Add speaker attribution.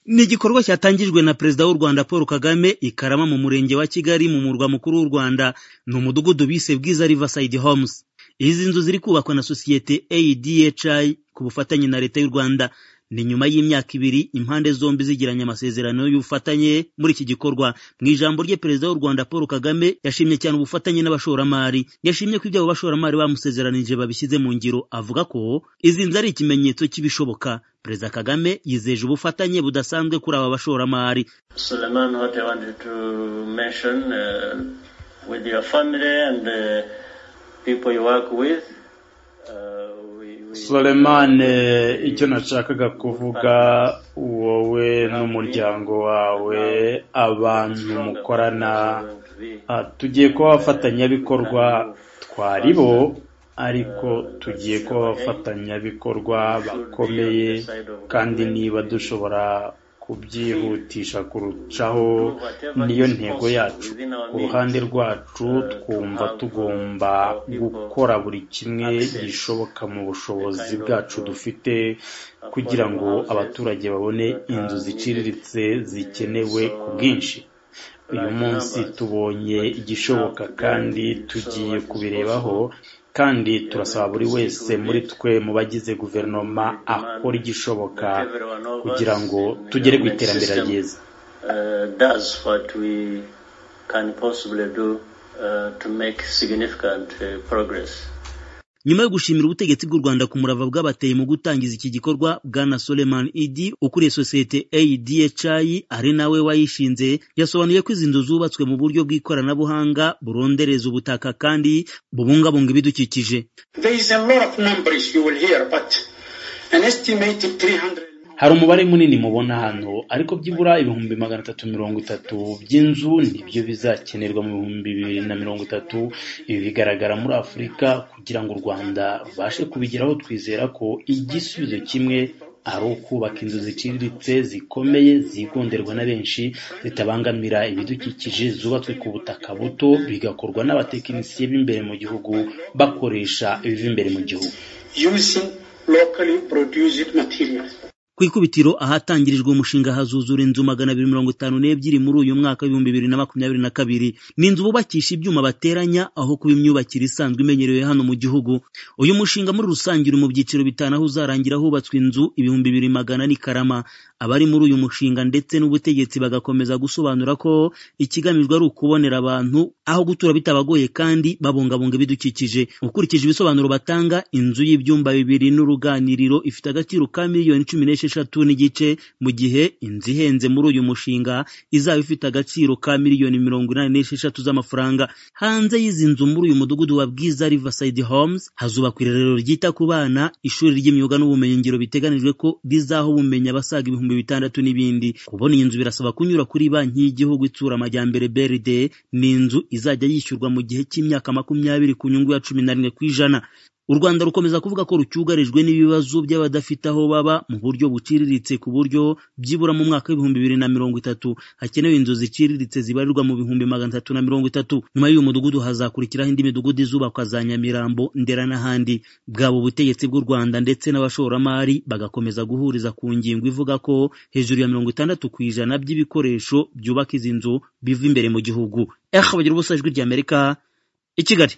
Speaker 1: ni igikorwa cyatangijwe na perezida w'u rwanda paul kagame i karama mu murenge wa kigali mu murwa mukuru w'u rwanda ni umudugudu bise bwiza riverside homes izi nzu ziri kubakwa na sosiyete adhi ku bufatanye na leta y'u rwanda ni nyuma y'imyaka ibiri impande zombi zigiranye amasezerano y'ubufatanye muri iki gikorwa mu ijambo rye perezida w'u rwanda paul kagame yashimye cyane ubufatanye n'abashoramari yashimye ko ibyo abo bashoramari bamusezeranije babishyize mu ngiro avuga ko izi nzu ari ikimenyetso cy'ibishoboka perezida kagame yizeje ubufatanye budasanzwe kuri aba bashoramari
Speaker 2: Suleiman, what I wanted to mention uh, with your family and uh, people you work with. Uh, we, we
Speaker 3: Solemane icyo nashakaga kuvuga wowe n'umuryango wawe abantu mukorana ah, tugiye kuba abafatanyabikorwa twari bo ariko tugiye kuba abafatanyabikorwa bakomeye kandi niba dushobora kubyihutisha kurushaho niyo ntego yacu ku ruhande rwacu twumva tugomba gukora buri kimwe gishoboka mu bushobozi bwacu dufite kugira ngo abaturage babone inzu ziciriritse zikenewe ku bwinshi uyu munsi tubonye igishoboka kandi tugiye kubirebaho kandi turasaba buri wese muri twe mu bagize guverinoma akora igishoboka kugira ngo tugere ku iterambere ryiza
Speaker 2: uh, does what we can possibly do uh, to make significant uh, progress.
Speaker 1: nyuma yo gushimira ubutegetsi bw'u rwanda ku murava bwabateye mu gutangiza iki gikorwa bwana soleman idi ukuriye sosiyete adhi ari nawe wayishinze yasobanuye ko izi nzu zubatswe mu buryo bw'ikoranabuhanga burondereza ubutaka kandi bubungabunga ibidukikije
Speaker 4: There is a lot of numbers you will hear, but an estimated 300
Speaker 3: hari umubare munini mubona hano ariko byibura ibihumbi magana atatu mirongo itatu by'inzu nibyo bizakenerwa mu bihumbi bibiri na mirongo itatu ibi bigaragara muri afurika kugira ngo u rwanda rubashe kubigeraho twizera ko igisubizo kimwe ari ukubaka inzu ziciriritse zikomeye zigonderwa na benshi zitabangamira ibidukikije zubatswe ku butaka buto bigakorwa n'abatekinisiye b'imbere mu gihugu bakoresha ibiva imbere mu gihugu
Speaker 4: using locally produced materials.
Speaker 1: ku ikubitiro ahatangirijwe umushinga hazuzura inzu magana abiri mirongo itanu n'ebyiri muri uyu mwaka w'ibihumbi bibiri na makumyabiri na kabiri ni inzu bubakisha ibyuma bateranya aho kuba imyubakire isanzwe imenyerewe hano mu gihugu uyu mushinga muri rusange uri mu byiciro bitanu aho uzarangira hubatswe inzu ibihumbi bibiri magana n'i karama abari muri uyu mushinga ndetse n'ubutegetsi bagakomeza gusobanura ko ikigamijwe ari ukubonera abantu aho gutura bitabagoye kandi babungabunga ibidukikije ukurikije ibisobanuro batanga inzu y'ibyumba bibiri n'uruganiriro ifite agaciro ka miliyoni cumi n'esheshatu n'igice mu gihe inzu ihenze muri uyu mushinga izaba ifite agaciro ka miliyoni mirongo inani n'esheshatu z'amafaranga hanze y'izi nzu muri uyu mudugudu wa bwiza riverside homes hazubakwa irerero ryita ku bana ishuri ry'imyuga n'ubumenyingiro biteganijwe ko rizaha ubumenyi abasaga ibihumbi bitandatu n'ibindi kubona iyi nzu birasaba kunyura kuri banki y'igihugu itsura amajyambere BRD ni inzu izajya yishyurwa mu gihe cy'imyaka makumyabiri ku nyungu ya cumi na rimwe ku ijana u rwanda rukomeza kuvuga ko rucyugarijwe n'ibibazo by'abadafite aho baba mu buryo buciriritse ku buryo byibura mu mwaka w'ibihumbi bibiri na mirongo itatu hakenewe inzu ziciriritse zibarirwa mu bihumbi magana atatu na mirongo itatu nyuma y'uyu mudugudu hazakurikiraho indi midugudu izubakwa za nyamirambo ndera n'ahandi bwaba ubutegetsi bw'u rwanda ndetse n'abashoramari bagakomeza guhuriza ku ngingo ivuga ko hejuru ya mirongo itandatu ku ijana by'ibikoresho byubaka izi nzu biva imbere mu gihugu eha bagira ubusa ijwi ry'amerika i kigali